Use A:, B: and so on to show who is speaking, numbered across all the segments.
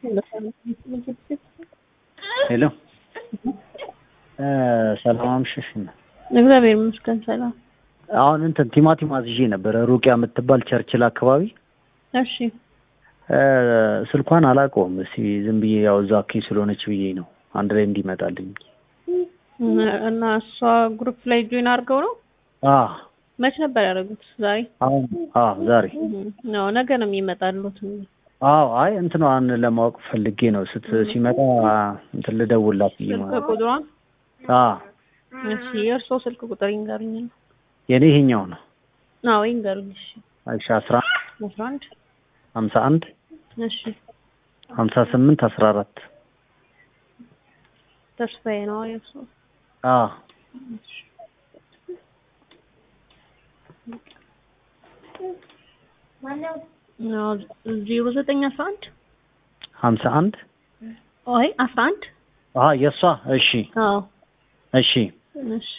A: ሄሎ ሰላም አምሽሽ።
B: እግዚአብሔር ይመስገን ሰላም።
A: አሁን እንትን ቲማቲም አዝዤ ነበረ ሩቅያ የምትባል ቸርችል አካባቢ።
B: እሺ
A: ስልኳን አላውቀውም። እስኪ ዝም ብዬ ያው እዛ አካባቢ ስለሆነች ብዬ ነው አንድ ላይ እንዲመጣልኝ።
B: እና እሷ ግሩፕ ላይ ጆይን አድርገው ነው
A: አዎ
B: መች ነበር ያደረጉት? ዛሬ
A: አሁን አዎ ዛሬ
B: ነው ነገ ነው የሚመጣሉት።
A: አዎ አይ እንትኗን ለማወቅ ፈልጌ ነው ስት ሲመጣ እንትን ልደውላት ብዬ
B: ስልክ
A: ማለት
B: ቁጥሯን
A: አዎ
B: እሺ፣ የእርስዎ ስልክ ቁጥር ይንገሩኝ ነው?
A: የኔ ይሄኛው ነው።
B: አዎ ይንገሩኝ። እሺ
A: እሺ አስራ
B: አስራ አንድ
A: ሀምሳ አንድ
B: እሺ
A: ሀምሳ ስምንት አስራ አራት
B: ተስፋዬ ነው የእርስዎ?
A: አዎ
B: ዜሮ ዘጠኝ አስራ አንድ
A: ሀምሳ አንድ
B: አይ አስራ አንድ
A: አዎ የእሷ እሺ
B: አዎ
A: እሺ
B: እሺ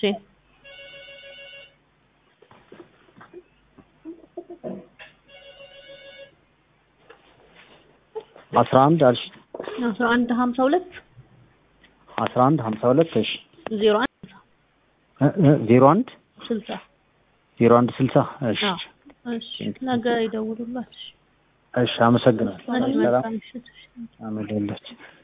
A: አስራ አንድ አልሽ
B: አስራ አንድ ሀምሳ ሁለት
A: አስራ አንድ ሀምሳ ሁለት እሺ
B: ዜሮ አንድ
A: እ- እ- ዜሮ አንድ
B: ስልሳ
A: ዜሮ አንድ ስልሳ እሺ
B: አዎ እሺ ነገ ይደውሉላት። እሺ
A: እሺ አመሰግናለሁ
B: መልካም
A: ሰላም
B: ምሽት። እሺ።
A: አመለለች